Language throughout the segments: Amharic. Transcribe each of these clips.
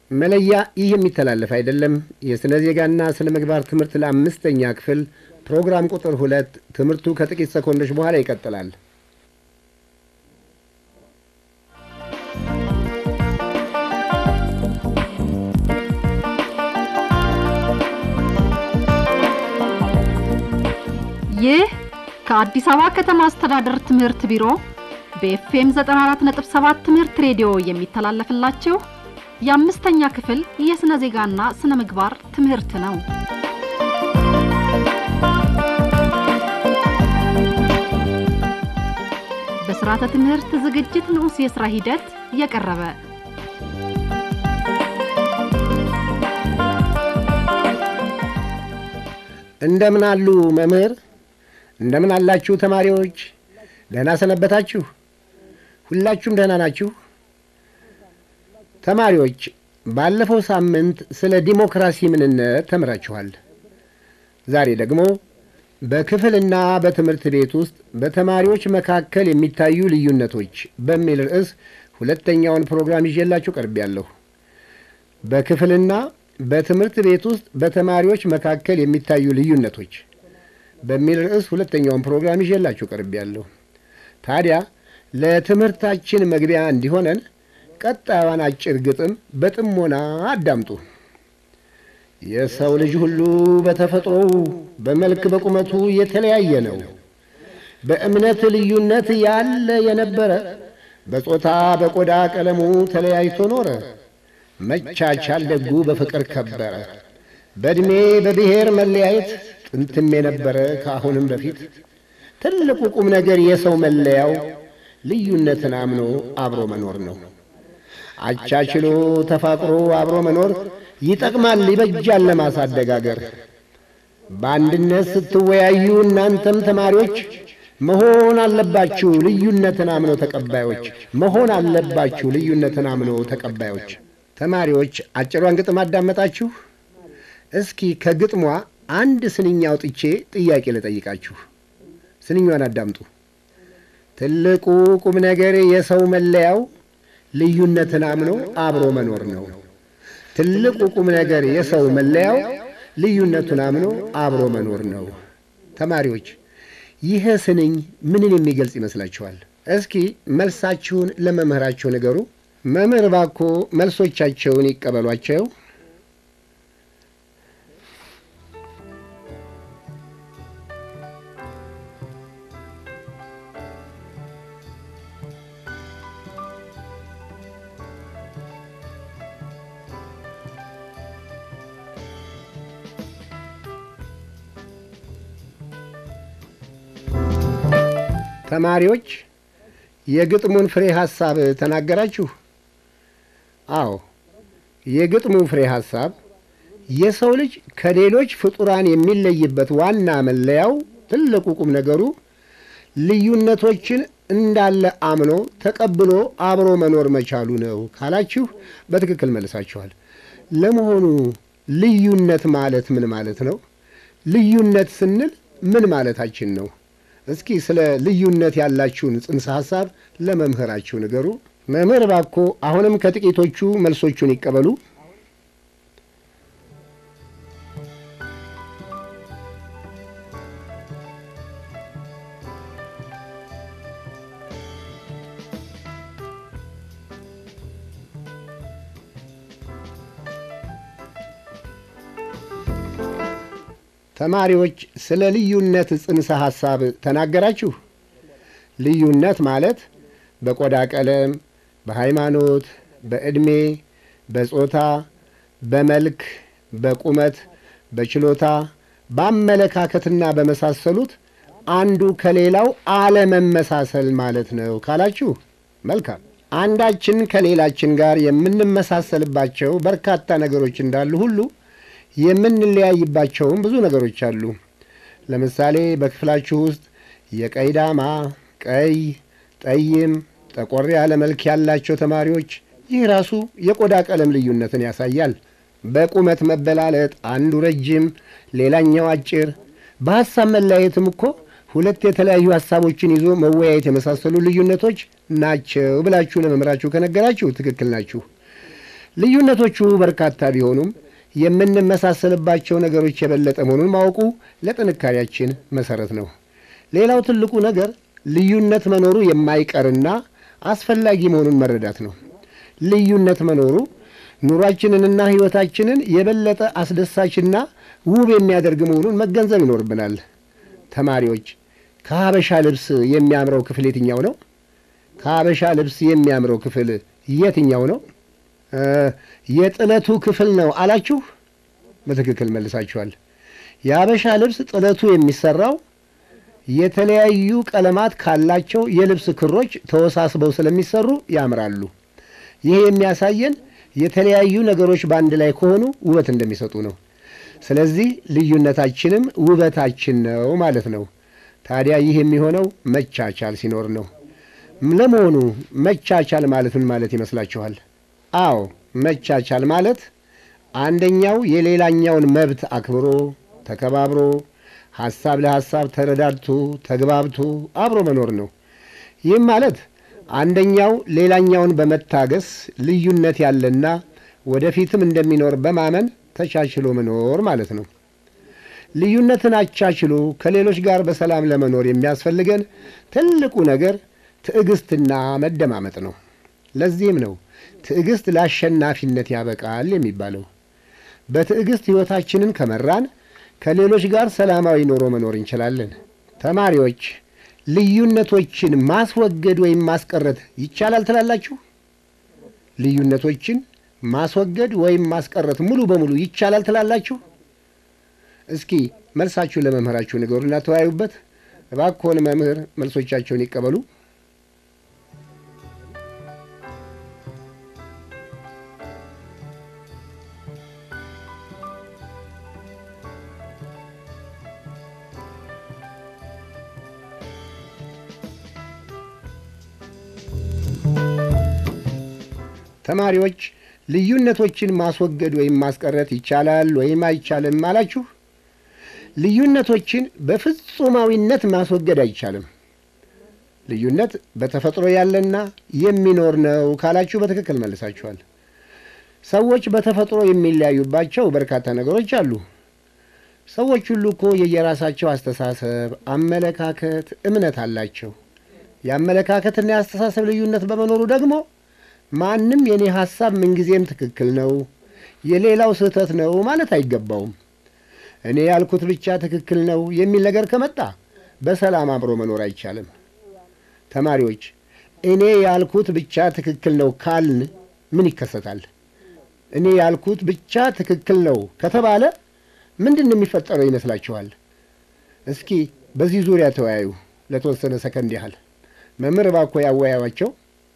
መለያ ይህ የሚተላለፍ አይደለም። የሥነ ዜጋና ስነ ምግባር ትምህርት ለአምስተኛ ክፍል ፕሮግራም ቁጥር ሁለት ትምህርቱ ከጥቂት ሰኮንዶች በኋላ ይቀጥላል። ይህ ከአዲስ አበባ ከተማ አስተዳደር ትምህርት ቢሮ በኤፍኤም 94.7 ትምህርት ሬዲዮ የሚተላለፍላችሁ የአምስተኛ ክፍል የሥነ ዜጋና ስነ ምግባር ትምህርት ነው። በሥርዓተ ትምህርት ዝግጅት ንዑስ የሥራ ሂደት የቀረበ እንደምን አሉ መምህር? እንደምን አላችሁ ተማሪዎች? ደህና ሰነበታችሁ? ሁላችሁም ደህና ናችሁ? ተማሪዎች ባለፈው ሳምንት ስለ ዲሞክራሲ ምንነት ተምራችኋል። ዛሬ ደግሞ በክፍልና በትምህርት ቤት ውስጥ በተማሪዎች መካከል የሚታዩ ልዩነቶች በሚል ርዕስ ሁለተኛውን ፕሮግራም ይዤላችሁ ቀርቤያለሁ። በክፍልና በትምህርት ቤት ውስጥ በተማሪዎች መካከል የሚታዩ ልዩነቶች በሚል ርዕስ ሁለተኛውን ፕሮግራም ይዤላችሁ ቀርቤያለሁ። ታዲያ ለትምህርታችን መግቢያ እንዲሆነን ቀጣዩን አጭር ግጥም በጥሞና አዳምጡ። የሰው ልጅ ሁሉ በተፈጥሮው በመልክ በቁመቱ የተለያየ ነው። በእምነት ልዩነት ያለ የነበረ በጾታ በቆዳ ቀለሙ ተለያይቶ ኖረ። መቻቻል ደጉ በፍቅር ከበረ። በዕድሜ በብሔር መለያየት ጥንትም የነበረ ከአሁንም በፊት ትልቁ ቁም ነገር የሰው መለያው ልዩነትን አምኖ አብሮ መኖር ነው። አቻችሎ ተፋቅሮ አብሮ መኖር ይጠቅማል፣ ይበጃል ለማሳደግ አገር። በአንድነት ስትወያዩ እናንተም ተማሪዎች መሆን አለባችሁ ልዩነትን አምኖ ተቀባዮች መሆን አለባችሁ ልዩነትን አምኖ ተቀባዮች። ተማሪዎች አጭሯን ግጥም አዳመጣችሁ? እስኪ ከግጥሟ አንድ ስንኝ አውጥቼ ጥያቄ ልጠይቃችሁ። ስንኛዋን አዳምጡ። ትልቁ ቁም ነገር የሰው መለያው ልዩነትን አምኖ አብሮ መኖር ነው። ትልቁ ቁም ነገር የሰው መለያው ልዩነቱን አምኖ አብሮ መኖር ነው። ተማሪዎች ይህ ስንኝ ምንን የሚገልጽ ይመስላችኋል? እስኪ መልሳችሁን ለመምህራችሁ ንገሩ። መምህር ባኮ መልሶቻቸውን ይቀበሏቸው። ተማሪዎች የግጥሙን ፍሬ ሐሳብ ተናገራችሁ? አዎ፣ የግጥሙ ፍሬ ሐሳብ የሰው ልጅ ከሌሎች ፍጡራን የሚለይበት ዋና መለያው ትልቁ ቁም ነገሩ ልዩነቶችን እንዳለ አምኖ ተቀብሎ አብሮ መኖር መቻሉ ነው ካላችሁ በትክክል መልሳችኋል። ለመሆኑ ልዩነት ማለት ምን ማለት ነው? ልዩነት ስንል ምን ማለታችን ነው? እስኪ ስለ ልዩነት ያላችሁን ጽንሰ ሐሳብ ለመምህራችሁ ንገሩ። መምህር ባኮ አሁንም ከጥቂቶቹ መልሶቹን ይቀበሉ። ተማሪዎች ስለ ልዩነት ጽንሰ ሐሳብ ተናገራችሁ። ልዩነት ማለት በቆዳ ቀለም፣ በሃይማኖት፣ በዕድሜ፣ በጾታ፣ በመልክ፣ በቁመት፣ በችሎታ፣ በአመለካከትና በመሳሰሉት አንዱ ከሌላው አለመመሳሰል ማለት ነው ካላችሁ መልካም። አንዳችን ከሌላችን ጋር የምንመሳሰልባቸው በርካታ ነገሮች እንዳሉ ሁሉ የምንለያይባቸውም ብዙ ነገሮች አሉ። ለምሳሌ በክፍላችሁ ውስጥ የቀይ ዳማ፣ ቀይ፣ ጠይም፣ ጠቆር ያለ መልክ ያላቸው ተማሪዎች ይህ ራሱ የቆዳ ቀለም ልዩነትን ያሳያል። በቁመት መበላለጥ አንዱ ረጅም፣ ሌላኛው አጭር፣ በሐሳብ መለያየትም እኮ ሁለት የተለያዩ ሐሳቦችን ይዞ መወያየት የመሳሰሉ ልዩነቶች ናቸው ብላችሁ ለመምህራችሁ ከነገራችሁ ትክክል ናችሁ። ልዩነቶቹ በርካታ ቢሆኑም የምንመሳሰልባቸው ነገሮች የበለጠ መሆኑን ማወቁ ለጥንካሬያችን መሰረት ነው። ሌላው ትልቁ ነገር ልዩነት መኖሩ የማይቀርና አስፈላጊ መሆኑን መረዳት ነው። ልዩነት መኖሩ ኑሯችንንና ሕይወታችንን የበለጠ አስደሳችና ውብ የሚያደርግ መሆኑን መገንዘብ ይኖርብናል። ተማሪዎች ከሀበሻ ልብስ የሚያምረው ክፍል የትኛው ነው? ከሀበሻ ልብስ የሚያምረው ክፍል የትኛው ነው? የጥለቱ ክፍል ነው አላችሁ። በትክክል መልሳችኋል። የሀበሻ ልብስ ጥለቱ የሚሰራው የተለያዩ ቀለማት ካላቸው የልብስ ክሮች ተወሳስበው ስለሚሰሩ ያምራሉ። ይህ የሚያሳየን የተለያዩ ነገሮች በአንድ ላይ ከሆኑ ውበት እንደሚሰጡ ነው። ስለዚህ ልዩነታችንም ውበታችን ነው ማለት ነው። ታዲያ ይህ የሚሆነው መቻቻል ሲኖር ነው። ለመሆኑ መቻቻል ማለት ምን ማለት ይመስላችኋል? አዎ መቻቻል ማለት አንደኛው የሌላኛውን መብት አክብሮ ተከባብሮ ሐሳብ ለሐሳብ ተረዳድቶ ተግባብቶ አብሮ መኖር ነው። ይህም ማለት አንደኛው ሌላኛውን በመታገስ ልዩነት ያለና ወደፊትም እንደሚኖር በማመን ተቻችሎ መኖር ማለት ነው። ልዩነትን አቻችሎ ከሌሎች ጋር በሰላም ለመኖር የሚያስፈልገን ትልቁ ነገር ትዕግስትና መደማመጥ ነው። ለዚህም ነው ትዕግስት ለአሸናፊነት ያበቃል የሚባለው። በትዕግስት ሕይወታችንን ከመራን ከሌሎች ጋር ሰላማዊ ኑሮ መኖር እንችላለን። ተማሪዎች ልዩነቶችን ማስወገድ ወይም ማስቀረት ይቻላል ትላላችሁ? ልዩነቶችን ማስወገድ ወይም ማስቀረት ሙሉ በሙሉ ይቻላል ትላላችሁ? እስኪ መልሳችሁ ለመምህራችሁ ንገሩና ተወያዩበት። እባክዎን መምህር መልሶቻቸውን ይቀበሉ። ተማሪዎች ልዩነቶችን ማስወገድ ወይም ማስቀረት ይቻላል ወይም አይቻልም አላችሁ? ልዩነቶችን በፍጹማዊነት ማስወገድ አይቻልም። ልዩነት በተፈጥሮ ያለና የሚኖር ነው ካላችሁ በትክክል መልሳችኋል። ሰዎች በተፈጥሮ የሚለያዩባቸው በርካታ ነገሮች አሉ። ሰዎች ሁሉ እኮ የየራሳቸው አስተሳሰብ፣ አመለካከት፣ እምነት አላቸው። የአመለካከትና የአስተሳሰብ ልዩነት በመኖሩ ደግሞ ማንም የኔ ሐሳብ ምንጊዜም ትክክል ነው፣ የሌላው ስህተት ነው ማለት አይገባውም። እኔ ያልኩት ብቻ ትክክል ነው የሚል ነገር ከመጣ በሰላም አብሮ መኖር አይቻልም። ተማሪዎች እኔ ያልኩት ብቻ ትክክል ነው ካልን ምን ይከሰታል? እኔ ያልኩት ብቻ ትክክል ነው ከተባለ ምንድን ነው የሚፈጠረው ይመስላችኋል? እስኪ በዚህ ዙሪያ ተወያዩ ለተወሰነ ሰከንድ ያህል። መምህር እባክዎ ያወያዩአቸው።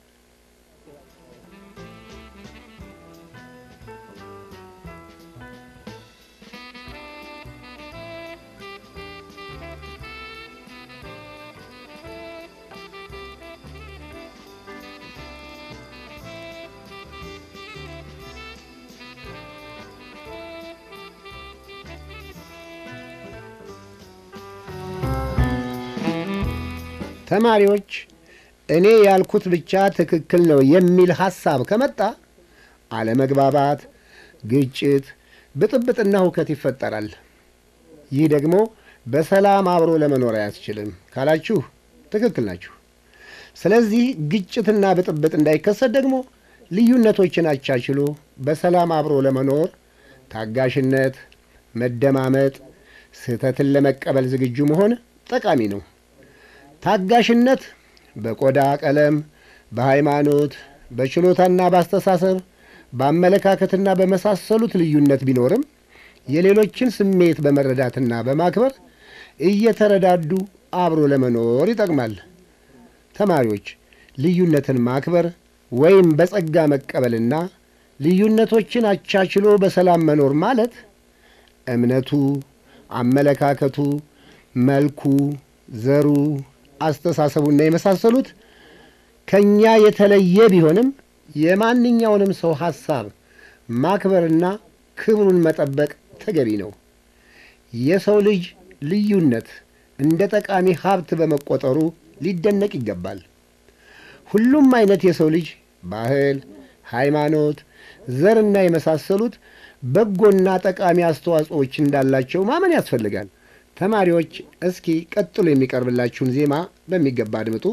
ተማሪዎች እኔ ያልኩት ብቻ ትክክል ነው የሚል ሐሳብ ከመጣ አለመግባባት፣ ግጭት፣ ብጥብጥና ሁከት ይፈጠራል። ይህ ደግሞ በሰላም አብሮ ለመኖር አያስችልም ካላችሁ ትክክል ናችሁ። ስለዚህ ግጭትና ብጥብጥ እንዳይከሰት ደግሞ ልዩነቶችን አቻችሎ በሰላም አብሮ ለመኖር ታጋሽነት፣ መደማመጥ፣ ስህተትን ለመቀበል ዝግጁ መሆን ጠቃሚ ነው። ታጋሽነት በቆዳ ቀለም፣ በሃይማኖት፣ በችሎታና በአስተሳሰብ፣ በአመለካከትና በመሳሰሉት ልዩነት ቢኖርም የሌሎችን ስሜት በመረዳትና በማክበር እየተረዳዱ አብሮ ለመኖር ይጠቅማል። ተማሪዎች ልዩነትን ማክበር ወይም በጸጋ መቀበልና ልዩነቶችን አቻችሎ በሰላም መኖር ማለት እምነቱ፣ አመለካከቱ፣ መልኩ፣ ዘሩ አስተሳሰቡና የመሳሰሉት ከእኛ የተለየ ቢሆንም የማንኛውንም ሰው ሐሳብ ማክበርና ክብሩን መጠበቅ ተገቢ ነው። የሰው ልጅ ልዩነት እንደ ጠቃሚ ሀብት በመቆጠሩ ሊደነቅ ይገባል። ሁሉም አይነት የሰው ልጅ ባህል፣ ሃይማኖት፣ ዘርና የመሳሰሉት በጎና ጠቃሚ አስተዋጽኦዎች እንዳላቸው ማመን ያስፈልጋል። ተማሪዎች እስኪ ቀጥሎ የሚቀርብላችሁን ዜማ በሚገባ አድምጡ።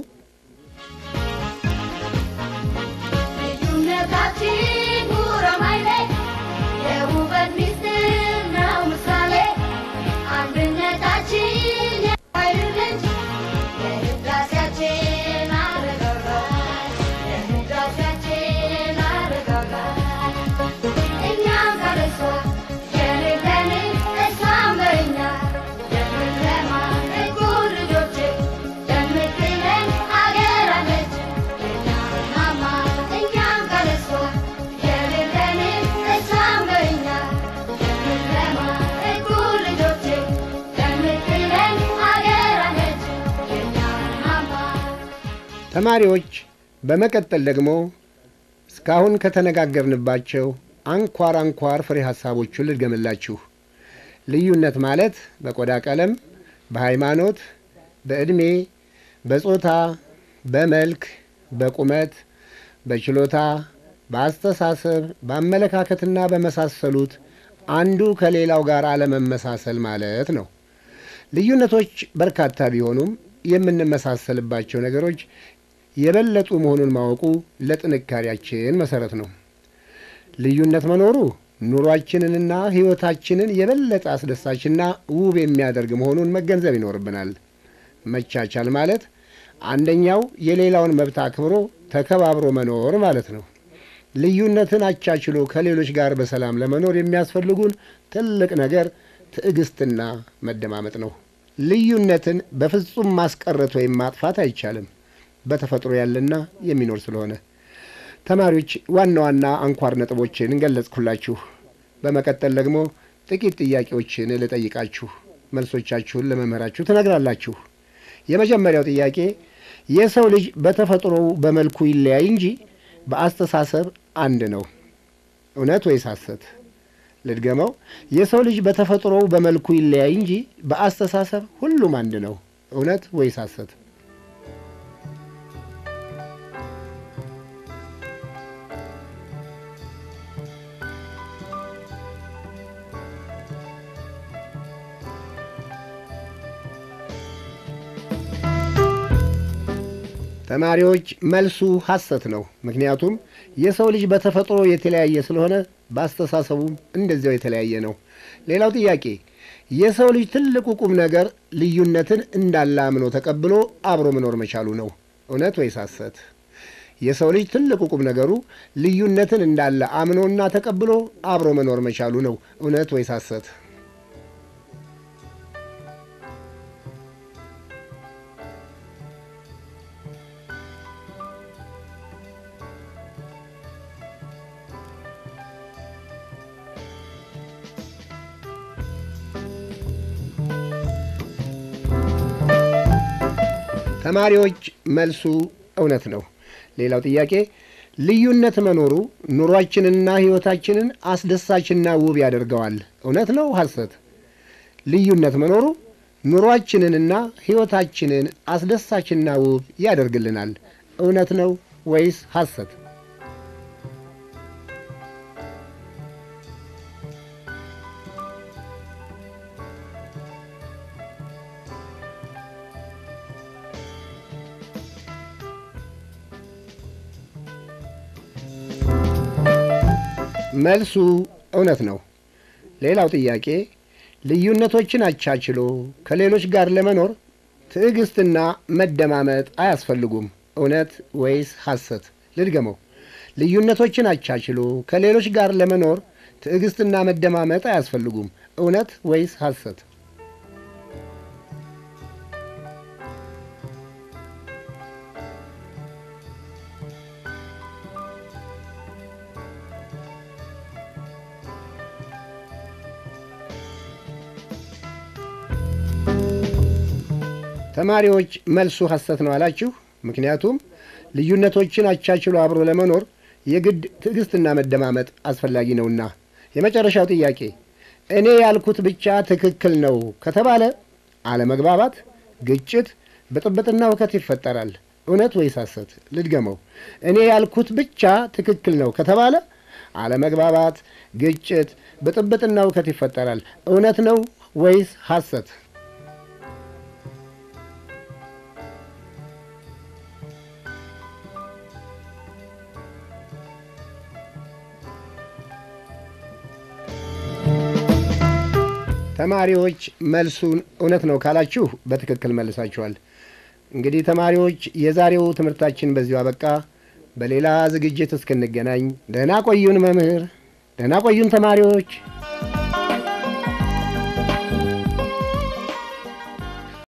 ልዩነታችን ጉራማይሌ የውበት ሚስጥር ነው ምሳሌ አንድነታችን የኃይል ምንጭ የህዳሴያችን አረጋጋት የህዳሴያችን አረጋጋት እኛም ካለሷ የሌለንን እሷም በእኛ የምንለማ ጥቁር ልጆች የምትለን አገር አለች የኛ ማማ እኛም ካለሷ የሌለንን እሷም በእኛ የምንለማ ጥቁር ልጆች የምትለን አገር አለች የኛ ማማ ተማሪዎች በመቀጠል ደግሞ እስካሁን ከተነጋገርንባቸው አንኳር አንኳር ፍሬ ሐሳቦቹን ልድገምላችሁ። ልዩነት ማለት በቆዳ ቀለም፣ በሃይማኖት፣ በዕድሜ፣ በጾታ፣ በመልክ፣ በቁመት፣ በችሎታ፣ በአስተሳሰብ፣ በአመለካከትና በመሳሰሉት አንዱ ከሌላው ጋር አለመመሳሰል ማለት ነው። ልዩነቶች በርካታ ቢሆኑም የምንመሳሰልባቸው ነገሮች የበለጡ መሆኑን ማወቁ ለጥንካሬያችን መሰረት ነው። ልዩነት መኖሩ ኑሯችንንና ሕይወታችንን የበለጠ አስደሳችና ውብ የሚያደርግ መሆኑን መገንዘብ ይኖርብናል። መቻቻል ማለት አንደኛው የሌላውን መብት አክብሮ ተከባብሮ መኖር ማለት ነው። ልዩነትን አቻችሎ ከሌሎች ጋር በሰላም ለመኖር የሚያስፈልጉን ትልቅ ነገር ትዕግስትና መደማመጥ ነው። ልዩነትን በፍጹም ማስቀረት ወይም ማጥፋት አይቻልም፣ በተፈጥሮ ያለና የሚኖር ስለሆነ። ተማሪዎች ዋና ዋና አንኳር ነጥቦችን እንገለጽኩላችሁ። በመቀጠል ደግሞ ጥቂት ጥያቄዎችን ልጠይቃችሁ፣ መልሶቻችሁን ለመምህራችሁ ትነግራላችሁ። የመጀመሪያው ጥያቄ የሰው ልጅ በተፈጥሮው በመልኩ ይለያይ እንጂ በአስተሳሰብ አንድ ነው፣ እውነት ወይስ ሐሰት? ልድገመው። የሰው ልጅ በተፈጥሮው በመልኩ ይለያይ እንጂ በአስተሳሰብ ሁሉም አንድ ነው፣ እውነት ወይስ ሐሰት? ተማሪዎች መልሱ ሐሰት ነው። ምክንያቱም የሰው ልጅ በተፈጥሮ የተለያየ ስለሆነ በአስተሳሰቡም እንደዚያው የተለያየ ነው። ሌላው ጥያቄ የሰው ልጅ ትልቁ ቁም ነገር ልዩነትን እንዳለ አምኖ ተቀብሎ አብሮ መኖር መቻሉ ነው። እውነት ወይስ ሐሰት? የሰው ልጅ ትልቁ ቁም ነገሩ ልዩነትን እንዳለ አምኖና ተቀብሎ አብሮ መኖር መቻሉ ነው። እውነት ወይስ ሐሰት? ተማሪዎች መልሱ እውነት ነው። ሌላው ጥያቄ ልዩነት መኖሩ ኑሯችንንና ሕይወታችንን አስደሳችና ውብ ያደርገዋል። እውነት ነው ሐሰት? ልዩነት መኖሩ ኑሯችንንና ሕይወታችንን አስደሳችና ውብ ያደርግልናል። እውነት ነው ወይስ ሐሰት? መልሱ እውነት ነው። ሌላው ጥያቄ ልዩነቶችን አቻችሎ ከሌሎች ጋር ለመኖር ትዕግስትና መደማመጥ አያስፈልጉም። እውነት ወይስ ሐሰት? ልድገመው። ልዩነቶችን አቻችሎ ከሌሎች ጋር ለመኖር ትዕግስትና መደማመጥ አያስፈልጉም። እውነት ወይስ ሐሰት? ተማሪዎች መልሱ ሐሰት ነው አላችሁ። ምክንያቱም ልዩነቶችን አቻችሎ አብሮ ለመኖር የግድ ትዕግስትና መደማመጥ አስፈላጊ ነውና። የመጨረሻው ጥያቄ እኔ ያልኩት ብቻ ትክክል ነው ከተባለ አለመግባባት፣ ግጭት፣ ብጥብጥና ውከት ይፈጠራል። እውነት ወይስ ሐሰት? ልድገመው። እኔ ያልኩት ብቻ ትክክል ነው ከተባለ አለመግባባት፣ ግጭት፣ ብጥብጥና እውከት ይፈጠራል። እውነት ነው ወይስ ሐሰት? ተማሪዎች መልሱን እውነት ነው ካላችሁ በትክክል መልሳችኋል። እንግዲህ ተማሪዎች የዛሬው ትምህርታችን በዚሁ አበቃ። በሌላ ዝግጅት እስክንገናኝ ደህና ቆዩን መምህር፣ ደህና ቆዩን ተማሪዎች።